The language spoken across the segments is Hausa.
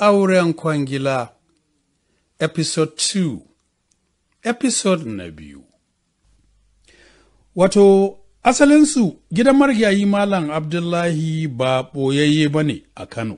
Auren kwangila Episode 2 Episode na biyu Wato, asalinsu gidan marigayi Malam Abdullahi ba ɓoyayye ba ne a Kano.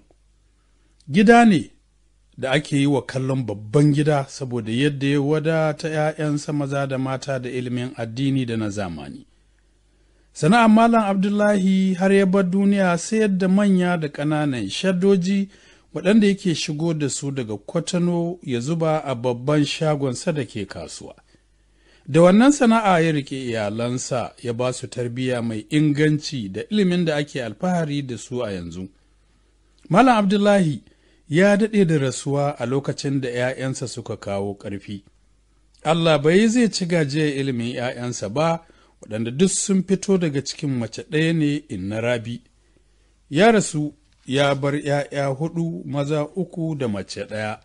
Gida ne da ake yi wa kallon babban gida saboda yadda ya wadata ‘ya'yansa maza da mata da ilimin addini da na zamani. Sana'ar Malam Abdullahi har ya bar duniya sayar da manya da ƙananan shaddoji waɗanda yake shigo da su daga kwatano ya zuba a babban shagonsa da ke kasuwa. Da wannan sana'a ya rike iyalansa ya ba su tarbiyya mai inganci da ilimin da ake alfahari da su a yanzu. Malam Abdullahi ya daɗe da rasuwa a lokacin da ‘ya'yansa suka kawo ƙarfi. Allah bai zai ci gajiyar ilimin ‘ya'yansa ba, waɗanda duk sun fito daga cikin mace ɗaya ne inna rabi. Ya rasu ya bar ‘ya'ya huɗu maza uku da mace ɗaya.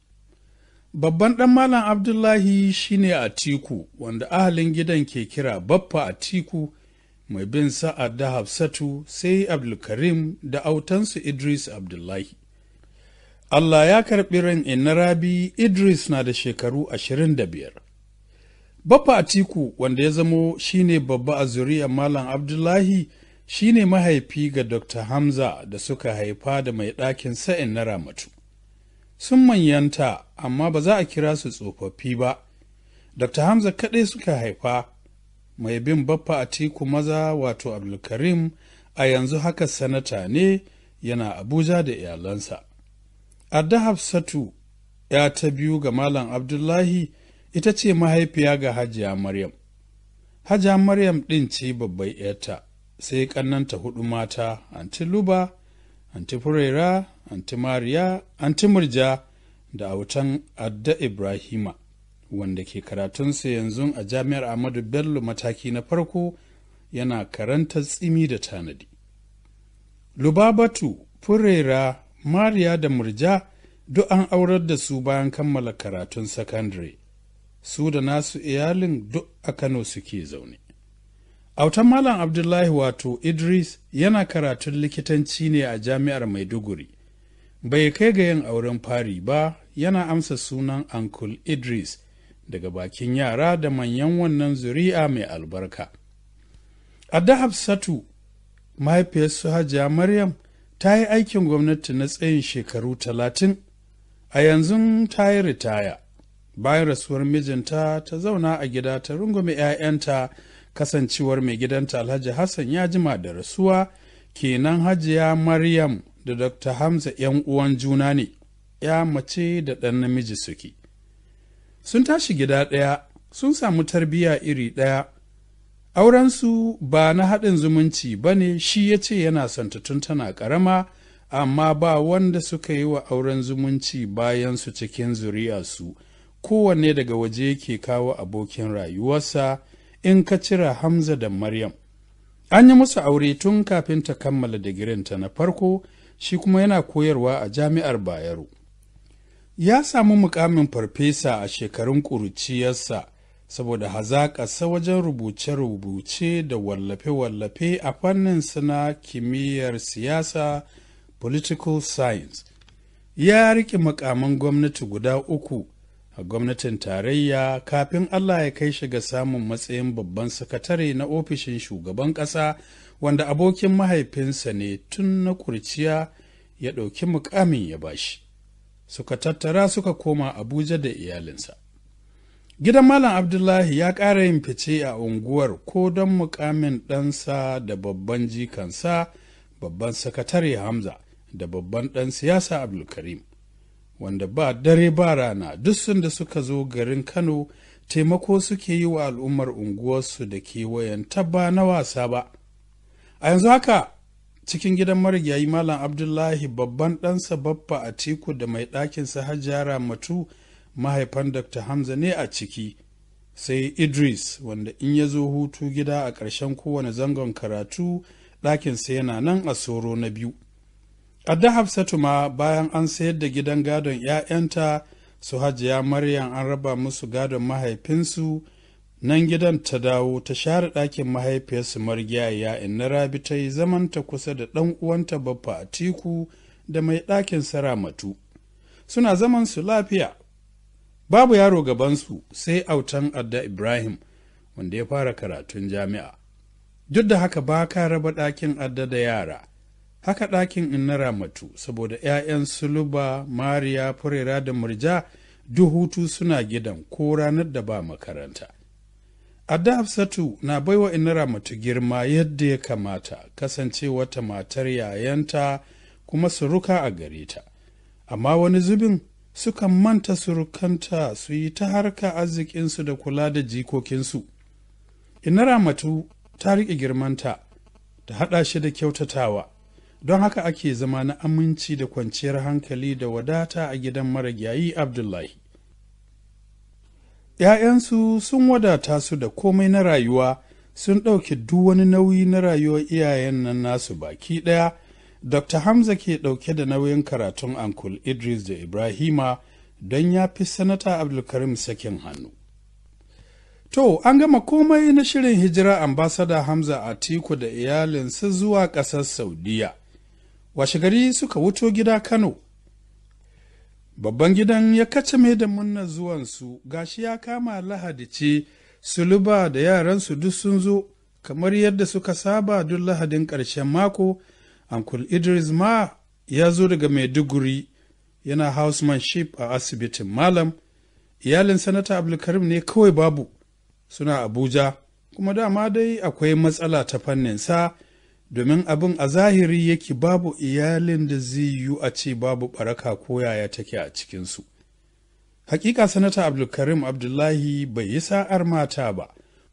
Babban ɗan Malam Abdullahi shine Atiku, wanda ahalin gidan ke kira Baffa Atiku, mai bin sa'ad da Hafsatu sai Abdulkarim da autansu Idris Abdullahi. Allah ya karɓi ran inna rabi Idris na da shekaru ashirin da biyar. Baffa Atiku wanda ya zamo shine babba a zuriyar Malam Abdullahi shine mahaifi ga Dr. Hamza da suka haifa da mai ɗakin sa'in na Ramatu. Sun manyanta amma ba za a kira su tsofaffi ba. Dr. Hamza kaɗai suka haifa mai bin Baffa Atiku maza wato Abdulkarim a yanzu haka sanata ne yana Abuja da iyalansa. Adda Hafsatu ya ta biyu ga Malam Abdullahi ita ce mahaifiya ga Hajiya Maryam. Hajiya Maryam ɗin ce babbai ‘yarta, sai ƙannanta hudu mata, Anti Luba, Anti Furera, Anti Mariya, Anti Murja da autan Adda Ibrahima, wanda ke karatunsa yanzu a Jami'ar Ahmadu Bello mataki na farko yana karanta tsimi da tanadi. Lubabatu, Furera, Mariya da Murja duk an aurar da su bayan kammala karatun sakandare. Su da nasu iyalin duk a Kano suke zaune. Autan Malam Abdullahi wato Idris yana karatun likitanci ne a jami'ar Maiduguri. Bai kai ga yin auren fari ba yana amsa sunan Uncle Idris daga bakin yara da manyan wannan zuri'a mai albarka. Adda Hafsatu, mahaifiyarsu Hajiya Maryam, ta yi aikin gwamnati na tsayin shekaru talatin a yanzu ta yi ritaya bayan rasuwar mijinta ta zauna a gida ta rungume 'ya'yanta kasancewar mai gidanta alhaji hassan ya jima da rasuwa kenan hajiya maryam da dr hamza 'yan uwan juna ne ya mace da ɗan namiji suke sun tashi gida ɗaya sun samu tarbiyya iri ɗaya aurensu ba na haɗin zumunci ba ne shi ya ce yana son tun tana ƙarama amma ba wanda suka yi wa auren zumunci bayan su cikin zuriyarsu kowanne daga waje yake kawo abokin rayuwarsa in ka cira hamza da maryam an yi musu aure tun kafin ta kammala digirinta na farko shi kuma yana koyarwa a jami'ar bayero ya samu mukamin farfesa a shekarun ƙuruciyarsa saboda hazaƙarsa wajen rubuce-rubuce da wallafe-wallafe a fannin na kimiyyar siyasa political science ya riƙe makaman gwamnati guda uku a gwamnatin tarayya kafin Allah ya kai shi ga samun matsayin babban sakatare na ofishin shugaban ƙasa wanda abokin mahaifinsa ne tun na kurciya ya ɗauki mukamin ya bashi suka tattara suka koma abuja da iyalinsa gidan malam abdullahi ya ƙara yin fice a unguwar ko don mukamin ɗansa da babban jikansa babban sakatare hamza da babban ɗan siyasa abdulkarim wanda ba dare ba rana duk sun da suka zo garin kano taimako suke yi wa al'ummar unguwarsu da kewayen tabba na wasa ba a yanzu haka cikin gidan marigayi malam abdullahi babban ɗansa baffa a teku da mai ɗakinsa hajjara matu mahaifan dr hamza ne a ciki sai idris wanda in ya zo hutu gida a ƙarshen kowane zangon karatu ɗakinsa yana nan a soro na biyu Adda Hafsatu ma bayan an sayar da gidan gadon ‘ya'yanta su hajiya Maryam an raba musu gadon mahaifinsu nan gidan ta dawo ta share ɗakin mahaifiyarsu marigiyaya inna rabi ta yi zamanta kusa da ɗan uwanta baffa a tiku da mai ɗakin saramatu suna zaman su lafiya babu yaro gabansu sai autan adda ibrahim wanda ya fara karatun jami'a duk da haka ba ka raba ɗakin adda da yara haka ɗakin in na ramatu saboda 'ya'yan suluba mariya furera da murja duk hutu suna gidan ko ranar da ba makaranta adda hafsatu na baiwa in ramatu girma yadda ya kamata kasance wata matar yayanta kuma suruka a gare ta amma wani zubin sukan manta surukanta su yi ta harka arzikinsu da kula da jikokinsu ina ramatu ta riƙe girmanta ta haɗa shi da kyautatawa don haka ake zama na aminci da kwanciyar hankali da wadata a gidan marigayi abdullahi ‘ya'yansu sun wadata su da komai na rayuwa sun ɗauke duk wani nauyi na rayuwar iyayen nan nasu baki ɗaya dr hamza ke ɗauke da nauyin karatun ankul idris da ibrahima don ya fi sanata abdulkarim sakin hannu To, an gama komai na shirin hijira ambasada Hamza Atiku da iyalinsa zuwa ƙasar Saudiya. Washegari suka wuto gida Kano. Babban gidan ya kacame da munna zuwansu gashi ya kama lahadi ce, suluba da yaransu duk sun zo, kamar yadda suka saba duk lahadin ƙarshen mako, Uncle Idris ma ya zo daga Maiduguri yana housemanship a asibitin Malam. Iyalin Sanata Abdulkarim ne kawai babu. suna Abuja, kuma dama dai akwai matsala ta fannin sa domin abin a zahiri yake babu iyalin da zai yiwu a ce babu baraka ko yaya take a cikinsu. Hakika sanata Abdulkarim Abdullahi bai yi sa'ar mata ba,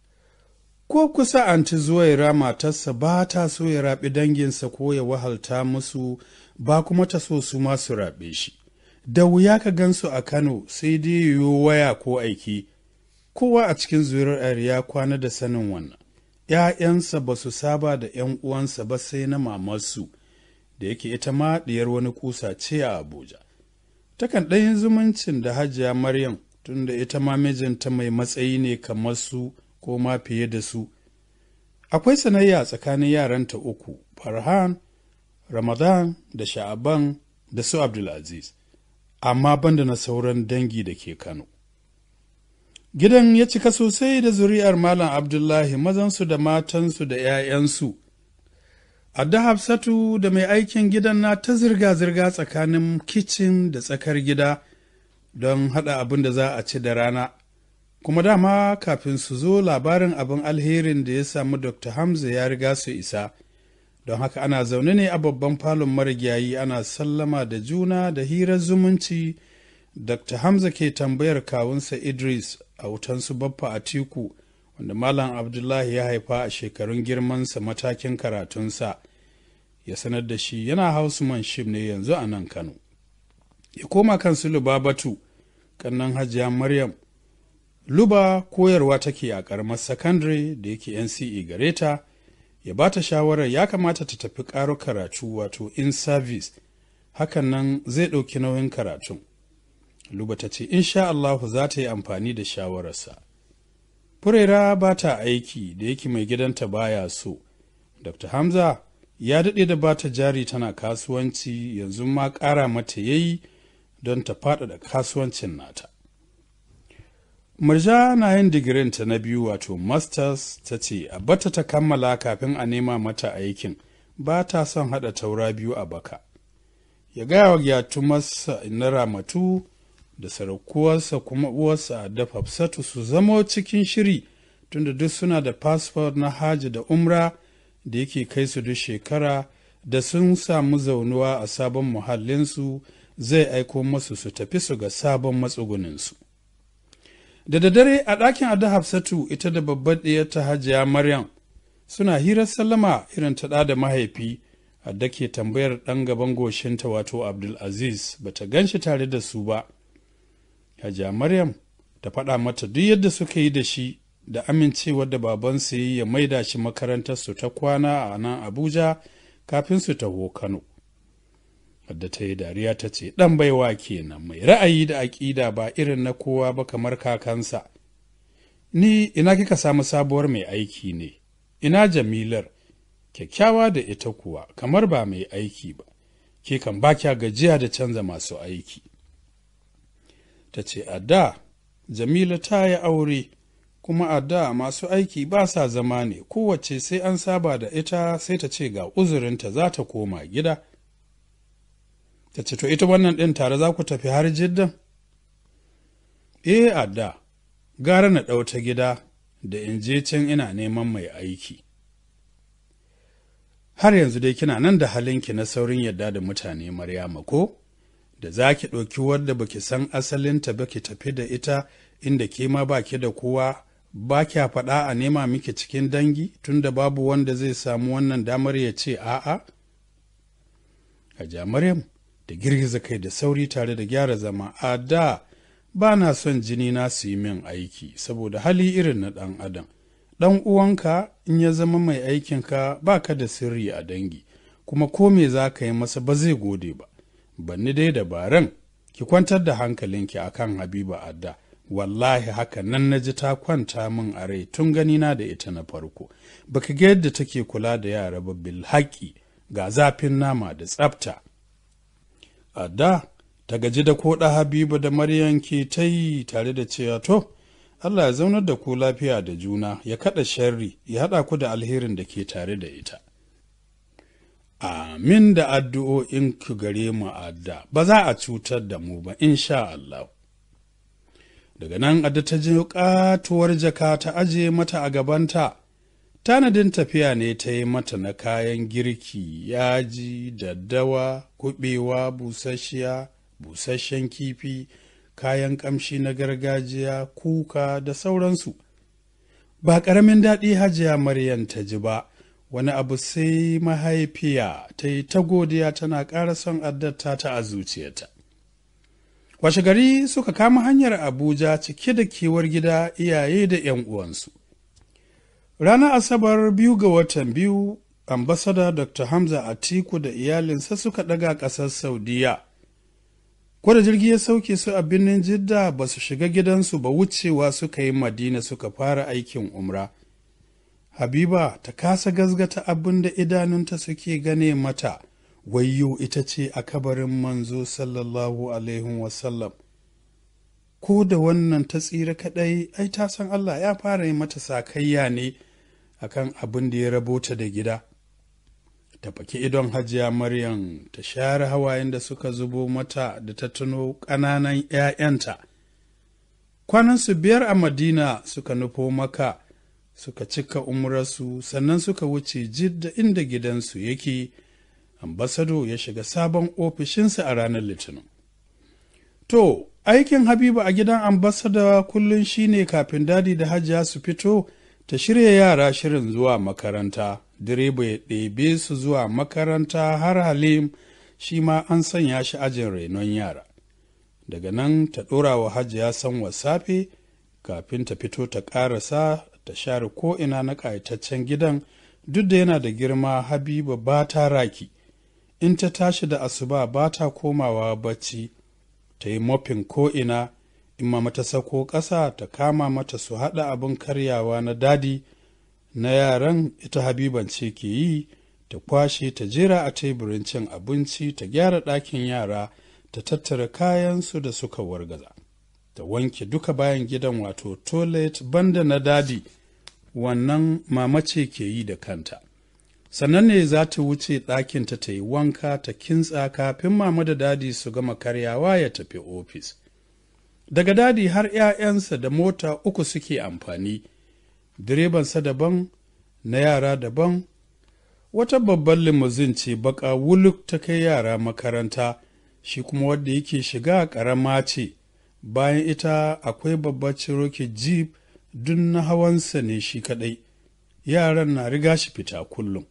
ko kusa anti zuwaira matarsa ba ta so ya raɓi danginsa ko ya wahalta musu ba kuma ta so su masu raɓe shi. Da wuya ka gansu a Kano sai dai yiwu waya ko aiki. kowa a cikin zuriyar ya kwana da sanin wannan ‘ya'yansa ba su saba da ‘yan uwansa ba sai na mamarsu da yake ita ma ɗiyar wani kusa ce a abuja takan ɗayin zumuncin da hajiya maryam tunda ita ma mijinta mai matsayi ne kamar su ko ma fiye da su akwai sanayya tsakanin yaranta uku farhan ramadan da sha'aban da su abdulaziz amma banda na sauran dangi da ke kano Gidan ya cika sosai da zuri'ar Malam Abdullahi mazansu da matansu da ‘ya'yansu. Adda Hafsatu da mai aikin gidan na ta zirga-zirga tsakanin kicin da tsakar gida don haɗa abin da za a ci da rana. Kuma dama kafin su zo labarin abin alherin da ya samu Dr. Hamza ya riga su isa. Don haka ana zaune ne a babban falon marigayi ana sallama da juna da hirar zumunci. Dr. Hamza ke tambayar kawunsa Idris a wutansu baffa a tiku wanda Malam Abdullahi ya haifa a shekarun girmansa matakin karatunsa ya sanar da shi yana housemanship ne yanzu a nan Kano. Ya koma kan su Lubabatu, kannan hajiya Maryam. Luba koyarwa take a ƙaramar sakandare da yake NCE gare ta, ya ba ta shawarar ya kamata ta tafi ƙaro karatu wato in service, hakan nan zai ɗauki nauyin karatun. Luba ta ce, Insha Allahu za ta yi amfani da shawararsa. Furera ba ta aiki da yake mai gidanta baya so. Dr. Hamza ya daɗe da ba ta jari tana kasuwanci yanzu ma ƙara mata yayi don ta faɗaɗa kasuwancin nata. Murja na yin digirinta na biyu wato masters ta ce a bata ta kammala kafin a nema mata aikin ba ta son haɗa taura biyu a baka. Ya gaya wa gyatumarsa na ramatu da sarakuwarsa kuma uwarsa da Hafsatu su zamo cikin shiri tunda duk suna da fasfot na haji da umra da yake kai su duk shekara da sun samu zaunuwa a sabon muhallinsu zai aiko masu su tafi su ga sabon matsuguninsu. Da daddare a ɗakin Ada Hafsatu ita da babbar ɗiyarta Hajiya Maryam suna hirar sallama irin ta da mahaifi da ke tambayar ɗan gaban goshinta wato Abdulaziz bata gan shi tare da su ba. Hajiya Maryam ta faɗa mata duk yadda suka yi da shi da amincewar da babansa yi ya maida shi makarantarsu ta kwana a nan Abuja kafin su taho Kano. Wadda ta yi dariya ta ce, ɗan baiwa kenan mai ra'ayi da aƙida ba irin na kowa ba kamar kakansa. Ni ina kika samu sabuwar mai aiki ne, ina jamilar, kyakkyawa da ita kuwa kamar ba mai aiki ba, ke kan ba kya gajiya da canza masu aiki. ta ce a da jamila ta yi aure kuma a da masu aiki ba sa zama ne kowace sai an saba da ita sai ta ce ga uzurinta za ta koma gida ta ce to ita wannan ɗin tare za ku tafi har jiddan eh a da gara na ɗauta gida da in je can ina neman mai aiki har yanzu dai kina nan da halinki na saurin yadda da mutane maryama ko da za ki ɗauki wadda baki san asalinta ba ki tafi da ita inda ke ma ba ki da kowa ba kya faɗa a nema miki cikin dangi tunda babu wanda zai samu wannan damar ya ce a'a Hajiya Maryam da girgiza kai da sauri tare da gyara zama a da ba na son jini na su yi min aiki saboda hali irin na ɗan adam ɗan uwanka in ya zama mai aikinka ba ka da sirri a dangi kuma ko me za ka yi masa ba zai gode ba banni dai dabaran ki kwantar da hankalinki akan habiba adda wallahi haka nan na ji ta kwanta min a rai tun ganina da ita na farko baka ga yadda take kula da yara ba bil haƙi ga zafin nama da tsafta adda ta gaji da koɗa habiba da maryam ke ta yi tare da cewa to Allah ya zaunar da ku lafiya da juna ya kaɗa sharri ya haɗa ku da alherin da ke tare da ita amin da addu'o'in ku gare mu adda ba za a cutar da mu ba insha Allah daga nan adda ta je katuwar jaka ta aje mata a gabanta tanadin tafiya ne ta yi mata na kayan girki yaji daddawa kuɓewa busasshiya busasshen kifi kayan ƙamshi na gargajiya kuka da sauransu ba ƙaramin daɗi hajiya maryam ta ji ba wani abu sai mahaifiya ta yi ta godiya tana ƙara son addata ta a zuciyarta. Washe gari suka kama hanyar Abuja cike da kewar gida iyaye da ‘yan uwansu. Ranar Asabar biyu ga watan biyu, ambasada Dr. Hamza Atiku da iyalinsa suka ɗaga ƙasar Saudiya. Kwada jirgi ya sauke su a birnin Jidda ba su shiga gidansu ba wucewa suka yi Madina suka fara aikin umra. Habiba ta kasa gazgata abin da idanunta suke gane mata, wayyo ita ce a kabarin manzo sallallahu Alaihi wasallam. Ko da wannan ta tsira kaɗai, ai ta san Allah ya fara yi mata sakayya ne akan abin da ya rabota da gida. Ta faki idon hajiya Maryam ta share hawayen da suka zubo mata da ta tuno ƙananan ‘ya'yanta. Kwanansu biyar a Madina suka nufo maka. suka cika umrarsu sannan suka wuce jidda inda gidansu yake ambasado ya shiga sabon ofishinsa a ranar litinin to aikin habiba a gidan ambasada kullum shine kafin dadi da hajiya su fito ta shirya yara shirin zuwa makaranta direba ya ɗebe su zuwa makaranta har halim shi ma an sanya shi ajin renon yara daga nan ta ɗora wa hajiya san wasafe kafin ta fito ta ƙarasa ta share ko'ina na ƙayataccen gidan duk da yana da girma habiba ba ta raki in ta tashi da asuba ba ta komawa bacci ta yi mofin ko'ina in ma mata sako ƙasa ta kama mata su haɗa abin karyawa na dadi na yaran ita habiban ce ke yi ta kwashe ta jera a teburin cin abinci ta gyara ɗakin yara ta tattara kayansu da suka wargaza ta wanke duka bayan gidan wato toilet banda na dadi wannan mama ce ke yi da kanta sannan ne za ta wuce ɗakinta ta yi wanka ta kintsa kafin mama da dadi su gama karyawa ya tafi ofis daga dadi har 'ya'yansa da mota uku suke amfani direbansa daban na yara daban wata babban limuzin ce baka wuluk ta kai yara makaranta shi kuma wadda yake shiga ƙarama ce bayan ita akwai babbar Cherokee jeep duk na hawansa ne shi kaɗai yaran na riga shi fita kullum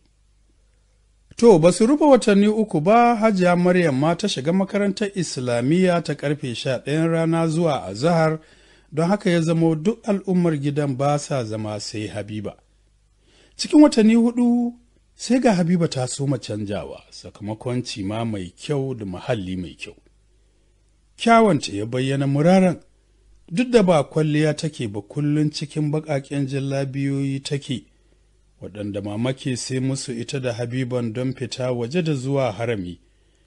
to ba su rufe watanni uku ba hajiya maryam ma ta shiga makarantar islamiyya ta karfe sha ɗayan rana zuwa azahar don haka ya zamo duk al'ummar gidan ba sa zama sai habiba cikin watanni hudu sai ga habiba ta soma canjawa sakamakon cima mai kyau da muhalli mai kyau kyawanta ya bayyana muraran duk da ba kwalliya take ba kullum cikin baƙaƙen jallabiyoyi take waɗanda mamake sai musu ita da habiban don fita waje da zuwa harami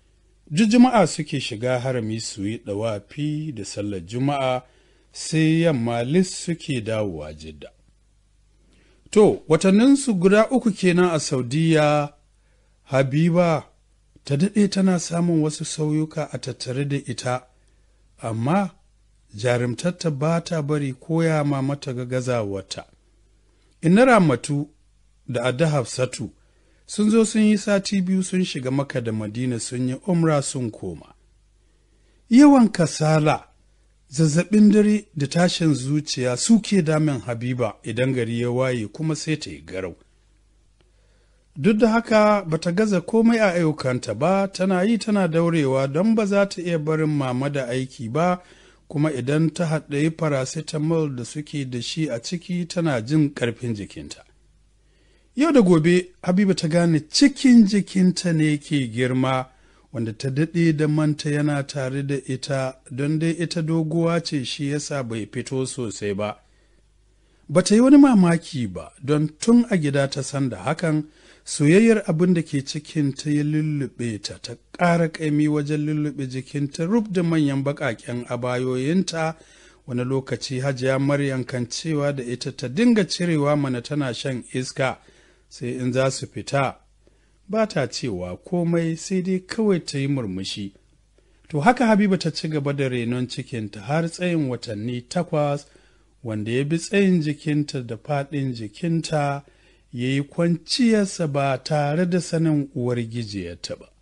duk juma'a suke shiga harami su yi ɗawafi da sallar juma'a sai yamma lis suke dawowa jidda to watanninsu guda uku kenan a saudiya habiba ta daɗe tana samun wasu sauyuka a tattare da ita amma jarumtarta ba ta bari koya ma mata ga gazawarta inna ramatu da adda hafsatu sun zo sun yi sati biyu sun shiga maka da madina sun yi umra sun koma yawan kasala zazzabin dare da tashin zuciya suke damin habiba idan gari ya waye kuma sai ta yi garau duk da haka bata gaza komai a ayyukanta ba tana yi tana daurewa don ba za ta iya barin mama da aiki ba kuma idan ta haɗayi paracetamol da suke da shi a ciki tana jin ƙarfin jikinta yau da gobe habiba ta gane cikin jikinta ne ke girma wanda ta daɗe da manta yana tare da ita don dai ita doguwa ce shi yasa bai fito sosai ba ba ta yi wani mamaki ba don tun a gida ta san da hakan soyayyar abin da ke cikin ta ya lullube ta ta ƙara ƙaimi wajen lullube jikinta rub da manyan baƙaƙen abayoyinta wani lokaci hajiya maryam kan cewa da ita ta dinga cirewa mana tana shan iska sai in za su fita ba ta cewa komai sai dai kawai ta yi murmushi to haka habiba ta ci gaba da renon cikinta har tsayin watanni takwas wanda ya bi tsayin jikinta da faɗin jikinta ya yi kwanciyarsa ba tare da sanin uwar gijiyarta ba